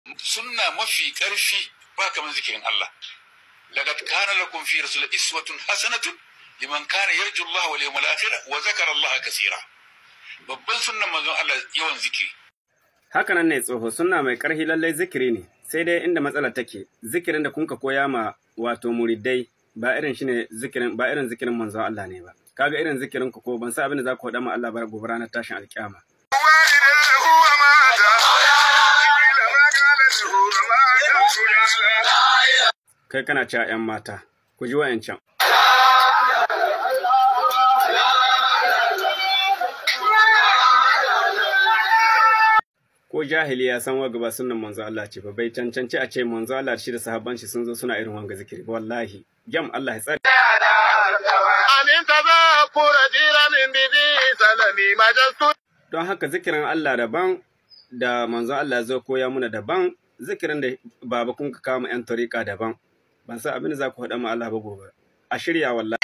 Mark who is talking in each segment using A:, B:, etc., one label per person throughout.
A: sunna mafi karfi ba kamar zikirin Allah laqad kana lakum fi rasul iswatun hasanatun liman kana yarju Allah wal yawmal akhir wa zakara Allah kaseera babban sunnan manzon Allah yawan zikiri
B: Hakanan ne tsoho sunna mai ƙarfi lallai zikiri ne, sai dai inda matsalar take, zikirin da kunka koya ma wato muridai ba irin shine zikirin ba irin zikirin manzon Allah ne ba. Kaga irin zikirin ku ko ban sa abin da za ku faɗa ma Allah ba gobe ranar tashin alƙiyama. Kai kana cewa ‘yan mata, ku ji wa'yancan. ko jahili ya san waga ba sunan manzo Allah ce ba bai cancanci a ce manzo Allah shi da sahabban shi sun zo suna irin wanga zikiri wallahi jam Allah ya tsare
C: amin tazakura jiranin bibi salami majastu
B: don haka zikirin Allah daban da manzo Allah zo koya muna daban zikirin da baba kun ka kama yan tariqa daban ban san abin da za ku faɗa ma Allah ba gobe a shirya wallahi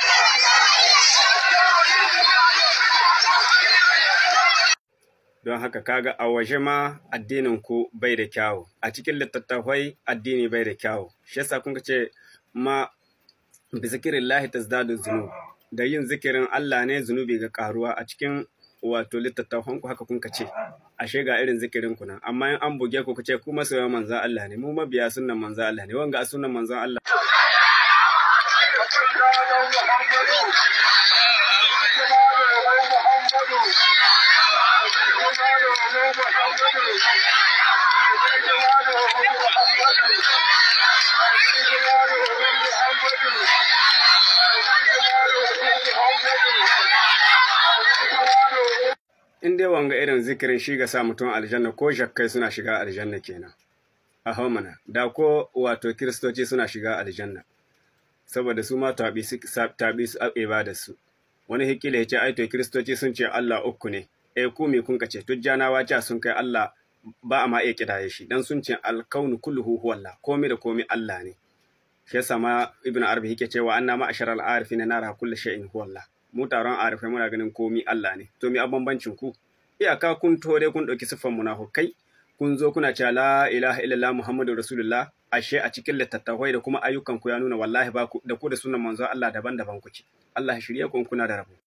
B: don haka kaga a waje ma addinin ku bai da kyawu a cikin littattafai addini bai da kyawu shi yasa kun ce ma bi zikirin lahi tazdadu zunub da yin zikirin Allah ne zunubi ga karuwa a cikin wato littattafan ku haka kun ce ashe ga irin zikirin ku nan amma in an buge ku ce ku masoyan manzon Allah ne mu mabiya sunnan manzon Allah ne wanga a sunnan manzon Allah in dai wanga irin zikirin shi ga sa mutum aljanna ko shakkai suna shiga aljanna kenan a mana da ko wato kiristoci suna shiga aljanna saboda su ma tabi su da su wani hikila ya ce ai to kiristoci sun ce Allah uku ne eh ku me kun kace tujjanawa ca sun kai Allah ba a ma iya kidaye shi dan sun ce alkaunu kulluhu huwallah komai da komai Allah ne shi yasa ma ibnu arabi yake cewa anna ma asharal arifin nara kullu shay'in huwallah mu taron arifai muna ganin komi Allah ne to mi a bambancin ku iyaka kun tore kun ɗauki siffan munafukai kun zo kuna cewa la ilaha illallah muhammadu rasulullah ashe a cikin littattafai da kuma ayyukan ku ya nuna wallahi ba ku da ku da sunan manzo Allah daban-daban kuke Allah ya shirye ku kuna da rabo